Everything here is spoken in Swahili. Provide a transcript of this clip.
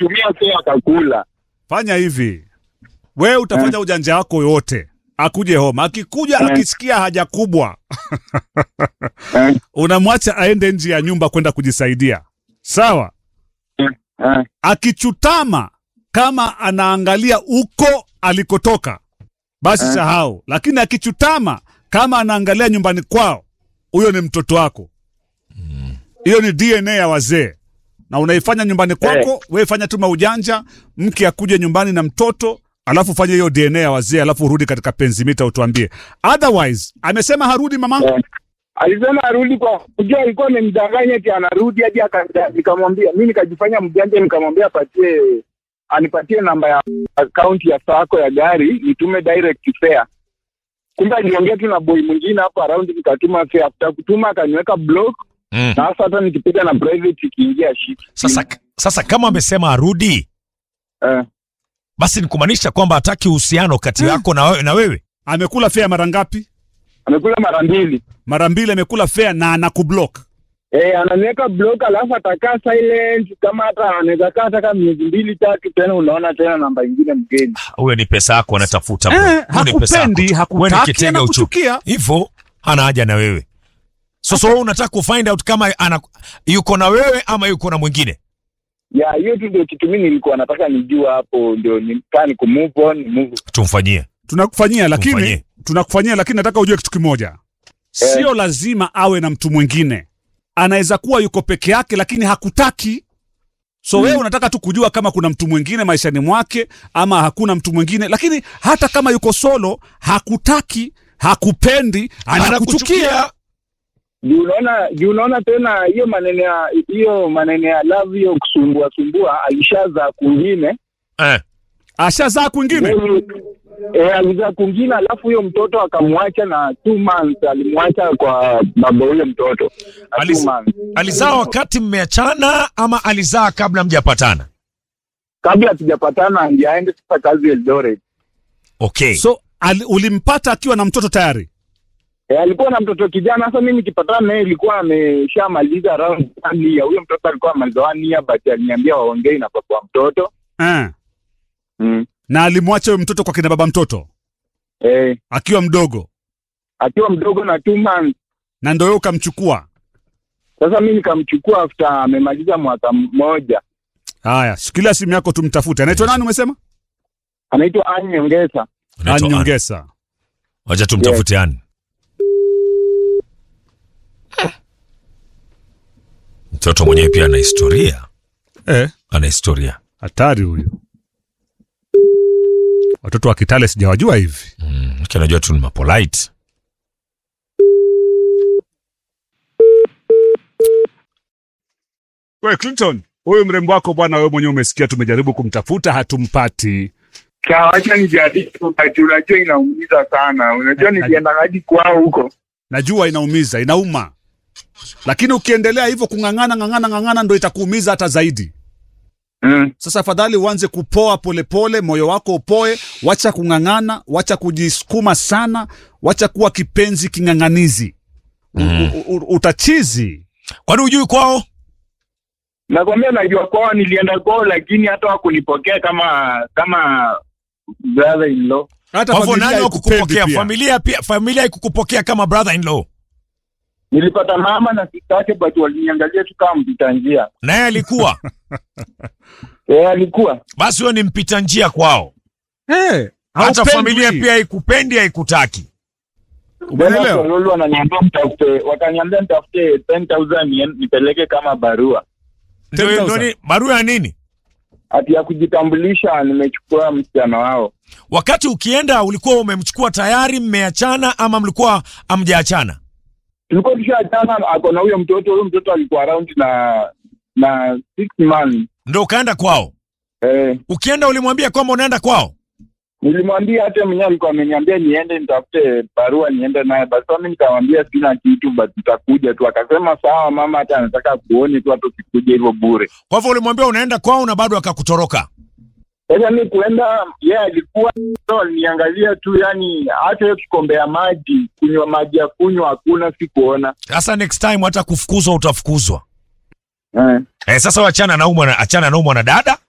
nilimtumia fea akakula. Fanya hivi, wewe utafanya ujanja wako yote, akuje home. Akikuja Eh. akisikia haja kubwa, Eh, unamwacha aende nje ya nyumba kwenda kujisaidia, sawa? eh, Akichutama kama anaangalia uko alikotoka, basi Eh. sahau. Lakini akichutama kama anaangalia nyumbani kwao, huyo ni mtoto wako. Hiyo ni DNA ya wazee, na unaifanya nyumbani kwako. Wewe fanya tu maujanja, mke akuje nyumbani na mtoto, alafu fanya hiyo DNA ya wazee, alafu urudi katika penzi mita, utuambie. Otherwise amesema harudi mama. eh. Alisema arudi kwa kujua, alikuwa amemdanganya eti anarudi hadi aka- nikamwambia mimi, nikajifanya mjanja, nikamwambia apatie anipatie namba ya akaunti ya sako ya gari nitume direct fare. Kumbe aliongea tu na boy mwingine hapo around, nikatuma fare. After kutuma akaniweka block, Mm. na sasa hata nikipiga na private ikiingia shit. Sasa, sasa kama amesema arudi, eh, basi ni kumaanisha kwamba hataki uhusiano kati yako na wewe, na wewe. Amekula fea mara ngapi? amekula mara mbili. Mara mbili amekula fea na anakublock. Eh, ananiweka block alafu atakaa silent kama hata anaweza kaa hata kama miezi mbili tatu, tena unaona tena namba ingine mgeni. Huyo ni pesa yako anatafuta. bro. Eh, Huyo ni pesa yako hakupendi, tu. Wewe ni hakutaki, kitega uchu. anakuchukia. Hivyo hana haja na wewe. Sasa wewe unataka kufind out kama ana, yuko na wewe ama yuko na mwingine. Ya hiyo tu ndio kitu mimi nilikuwa nataka nijua hapo, ndio nikaa ni kumove on move. Tumfanyie. Tunakufanyia lakini Tumfanyie. tunakufanyia lakini nataka ujue kitu kimoja. Sio lazima awe na mtu mwingine. Anaweza kuwa yuko peke yake lakini hakutaki. So wewe unataka tu kujua kama kuna mtu mwingine maishani mwake ama hakuna mtu mwingine, lakini hata kama yuko solo, hakutaki, hakupendi, anakuchukia. Juu unaona, juu unaona tena hiyo maneno ya hiyo maneno ya love hiyo kusumbua sumbua, alishaza kwingine Eh. Ashazaa kwingine. eh, alizaa kwingine, alafu huyo mtoto akamwacha na two months, alimwacha kwa baba huyo mtoto na two Alis- months. Alizaa wakati mmeachana ama alizaa kabla mjapatana? kabla hatujapatana, ndiye aende sasa kazi Eldoret. Okay. So ali, ulimpata akiwa na mtoto tayari. E, alikuwa na mtoto kijana. Sasa mimi nikipatana naye ilikuwa ameshamaliza round one year. Huyo mtoto alikuwa amaliza one year, but aliniambia waongei na baba wa mtoto Eh. mm. Na alimwacha huyo mtoto kwa kina baba mtoto e, akiwa mdogo, akiwa mdogo na two months. na ndio wewe ukamchukua. Sasa mimi nikamchukua after amemaliza mwaka mmoja. Haya, shikilia simu yako tumtafute. Anaitwa nani umesema? Anaitwa Ann Nyongesa. Anaitwa Ann. Anyongesa. Wacha tumtafute Ann. Mtoto mwenyewe pia ana historia, Eh, ana historia. hatari huyu. Watoto wa Kitale sijawajua hivi. Mm, lakini najua tu ni mapolite. Wewe Clinton, huyu mrembo wako bwana, wewe mwenyewe umesikia, tumejaribu kumtafuta hatumpati. Kawacha nijaribu, but unajua inaumiza sana. Unajua nilienda hadi kwao huko. Najua inaumiza, inauma, lakini ukiendelea hivyo kung'ang'ana ng'ang'ana ng'ang'ana, ndo itakuumiza hata zaidi. Mm. Sasa afadhali uanze kupoa polepole, moyo wako upoe, wacha kung'ang'ana, wacha kujisukuma sana, wacha kuwa kipenzi king'ang'anizi. Mm. U- u- Utachizi. Kwani hujui kwao? Nakwambia najua kwao, nilienda kwao, lakini hata wakunipokea kama kama brother in law. Hata Kwa hivyo familia nani haikupendi wakukupokea? pia. Familia pia, familia haikukupokea kama brother in law. Nilipata mama na sister yake, but waliniangalia tu kama mpita njia. Naye alikuwa. Eh, alikuwa Basi wewe ni mpita njia kwao. Eh, Hata haupendwi. familia pia haikupendi, haikutaki. Umeelewa? Tena Kololo wananiambia mtafute, wakaniambia nitafute 10000 nien- nipeleke kama barua Ndio 10,000. ndio ni barua ya nini? ati ya kujitambulisha, nimechukua msichana wao. Wakati ukienda ulikuwa umemchukua tayari, mmeachana ama mlikuwa amjaachana? Tulikuwa tushaachana, ako na huyo mtoto. Huyo mtoto alikuwa around na na six months. Ndio ukaenda kwao. Eh, Ukienda ulimwambia kwamba unaenda kwao. nilimwambia hata mwenyewe alikuwa ameniambia niende nitafute barua niende naye, basi mimi nikamwambia sina kitu, but nitakuja tu. Akasema sawa mama, hata anataka kuone tu, hata usikuja hivyo bure. Kwa hivyo ulimwambia unaenda kwao na bado akakutoroka. Sasa mi kuenda yeye alikuwa so, aliniangalia tu, yani hata hiyo kikombe ya maji kunywa maji ya kunywa hakuna, sikuona Sasa next time hata kufukuzwa utafukuzwa. eh. Eh, sasa wachana na umwa na achana na umwa na dada.